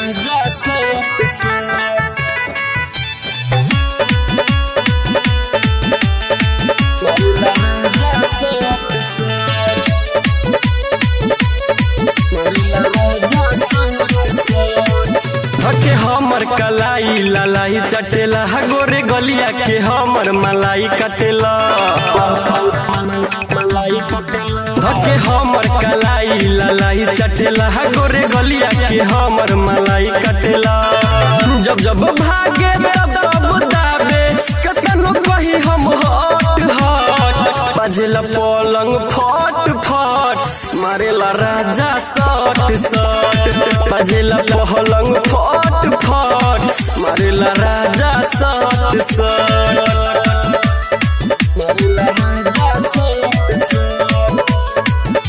राजा सत सत मारेला राजा सत सत मारेला राजा सत सत हके हमर कलाई लालाई चटेला गोरे गलिया के हमर मलाई कटेला मलाई पटेला हके हमर कलाई लालाई चटेला गोरे गलिया के हमर मलाई कटेला जब जब भागे तब तब दाबे कतनो कही हम हट हट बजेला पलंग फट फट मारेला राजा सट सट बजेला पलंग फट फट मारेला राजा सट सट मारेला राजा सत सत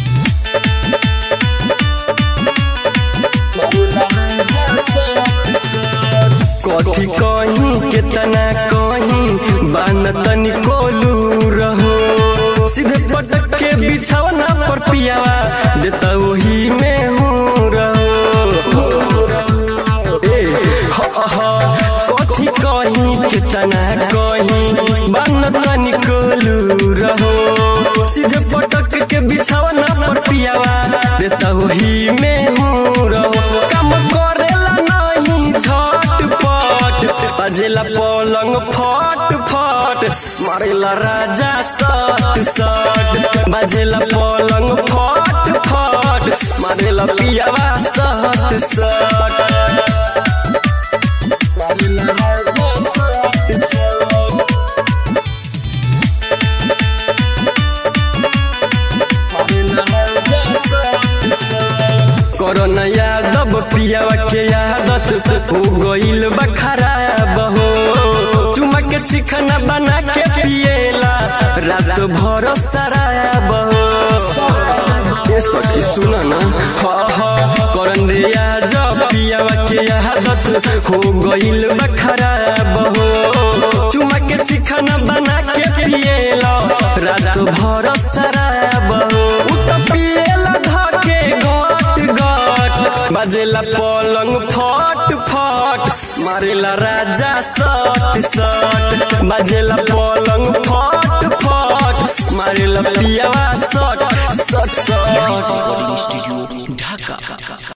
मारेला राजा सत सत कथी कहीं केतना कहीं बान तनी कोलू रहो सीधे पटक के बिछावना पर पियावा देता वही में हूँ रहो ए ह ह कथी कहीं केतना कहीं बान तनी कोलू रहो सीधे पटक के बिछावना पर पियावा देता वही में हूँ रहो काम करेला नहीं झटपट बजेला पलंग फट फट मारेला राजा सट सट बजेला पलंग फट फट मारेला पियावा सट सट मारेला राजा सत सत मारेला राजा सत सत कोरोना यादव पियावा के आदत हो गइल बा खराब हो चुमा के चिकना बना के पिएला रात भर शराब हो ए सखी सुन न हा हा करन रे आज पियावा के आदत हो गइल बा खराब हो चुमा के चिकना बना के पिएला रात भर शराब हो उ त पिएला धके गट गट बजेला पलंग फट फट मारेला राजा सट सट बजेला पलंग फट फट मारेला पियावा सट सट सट स्टूडियो ढाका